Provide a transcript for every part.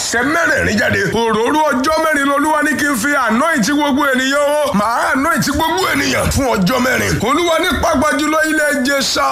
àṣẹ mẹ́rẹ̀ẹ̀rin jáde òróró ọjọ́ mẹ́rin lolúwa ní kí n fi anoint gbogbo ènìyàn o màá anoint gbogbo ènìyàn fún ọjọ́ mẹ́rin olúwa ní pàápàá jùlọ ilẹ̀ Ìjẹ̀ṣà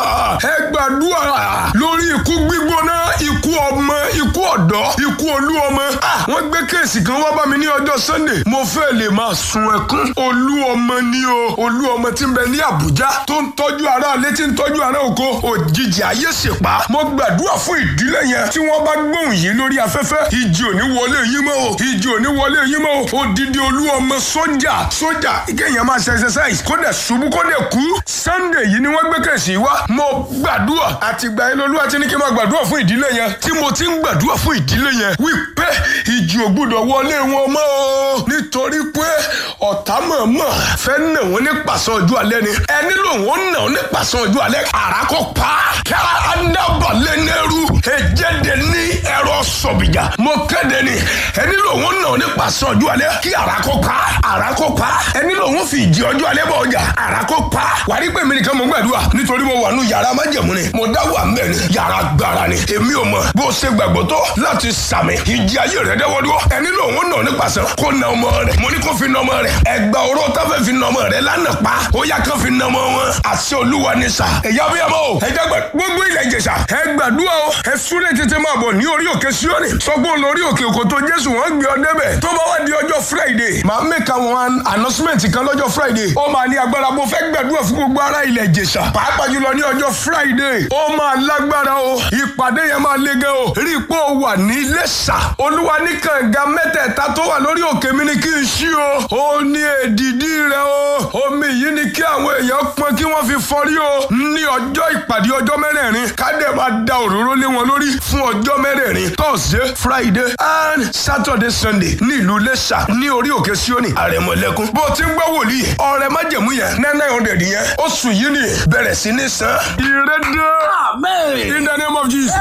ẹ gbàdúrà lórí ikú gbígbóná ikú ọmọ ikú ọ̀dọ́ ikú olú ọmọ wọ́n gbé kéèsì kan wá bá mi ní ọjọ́ Sunday mo fẹ́ lè máa sun ẹkún olú ọmọ ni o olú ọmọ tí ń bẹ ní Àbújá tó ń tọ́jú ara ilé tí ń tọ́jú ara oko òjijì ayé ṣèpá mo gbàdúrà fún ìdílé yẹn tí wọ́n bá gbóhùn yìí lórí afẹ́fẹ́ ìjì ò ní wọlé yín mọ́ o ìjì ò ní wọlé yín mọ́ o odidi olú ọmọ sójà sójà kéèyàn máa ṣe exercise kó dẹ̀ ṣubú kó dẹ̀ kú Sunday yìí ni wọ́n gbé kẹ̀sì wá mo gbàdúrà àtìgbà yẹn lolúwa ti ní kí n máa gbàdúrà fún ìdílé yẹn tí mo ti ń gbàdúrà fún ìdílé yẹn wípé ìjì ò gbúdọ̀ wọlé wọn mọ́ o nítorí pé ọ̀tá mọ̀ọ́mọ̀ fẹ́ nà wọ́n ní pàṣẹ ọjọ́ alẹ́ ni ẹni lòun ó nà wọ́n ní pàṣẹ ọjọ́ alẹ́ àràkọ́ pa ká adábàlẹ̀ nẹ́rú ẹ̀jẹ̀dẹ̀ ní ẹ̀rọ sọ̀bìjà mo kéde ni ẹni lòun ó nà wọ́n ní pàṣẹ ọjọ́ alẹ́ kí àràkọ́ pa àràkọ́ pa ẹni lòun fi ìjì ọjọ́ alẹ́ bọ̀ ọjà àràkọ́ pa wà ní pé mi nìkan mo gbàdúrà nítorí mo wà nù yàrá májẹ̀mú ni mo dá wà mẹ́ ni yàrá gbára ni èmi ò mọ̀ bó ṣe gbàgbọ́ tó láti sàmì ìjì ayé rẹ̀ dẹ́wọ́dúró ẹni lòun ó nà wọ́n ní pàṣẹ kó na ọmọ rẹ̀ mo ní kó fi na ọmọ rẹ̀ ẹgbà oró táfẹ́ fi na ọmọ rẹ̀ lánàá pa ó yá kán fi na ọmọ wọn àṣẹ olúwa ní sà ẹ̀yà bí ọmọ o ẹ̀jẹ̀ gbà gbogbo ilẹ̀ ìjẹ̀ṣà ẹ gbàdúrà o ẹ súré tètè máa bọ̀ ní orí òkè síọ́nì sọgbọ́n lórí òkè òkòtò jésù wọ́n gbé ọ débẹ̀ tó bá wá di ọjọ́ friday máa make àwọn announcement kan lọ́jọ́ friday ó máa ní agbára mo fẹ́ gbàdúrà fún gbogbo ará ilẹ̀ ìjẹ̀ṣà pàápàá jùlọ ní ọjọ́ friday ó máa lágbára o ìpàdé yẹn máa le gan o rí i pé ó wà ní Iléṣà olúwa ní kànga mẹ́tẹ̀ẹ̀ta tó wà lórí òkè mi ni kí n ṣí o ó ní èdìdí rẹ o omi yìí ni kí àwọn èèyàn pọn kí wọ́n fi fọrí o ní ọjọ́ ìpàdé ọjọ́ mẹ́rẹ̀ẹ̀rin kádẹ máa da òróró lé wọn lórí fún ọjọ́ mẹ́rẹ̀ẹ̀rin thursday friday and saturday sunday ní ìlú Iléṣà ní orí òkè Síónì àrẹ̀mọ̀lẹ́kún bó ti ń gbọ́ wòlíì ọrẹ májẹ̀mú yẹn nine hundred yẹn oṣù yìí ni bẹ̀rẹ̀ sí ní san ìrẹ́dẹ́ Amen. in the name of Jesus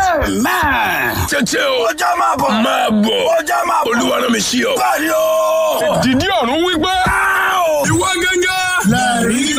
Amen. tètè o Ọjọ́ máa bọ̀. máa bọ̀ Ọjọ́ máa bọ̀. olúwa rán mi sí ọ. Báyọ̀. dìdí ọ̀run wípé Áò. ìwọ gẹ́gẹ́. Lẹ́rìí.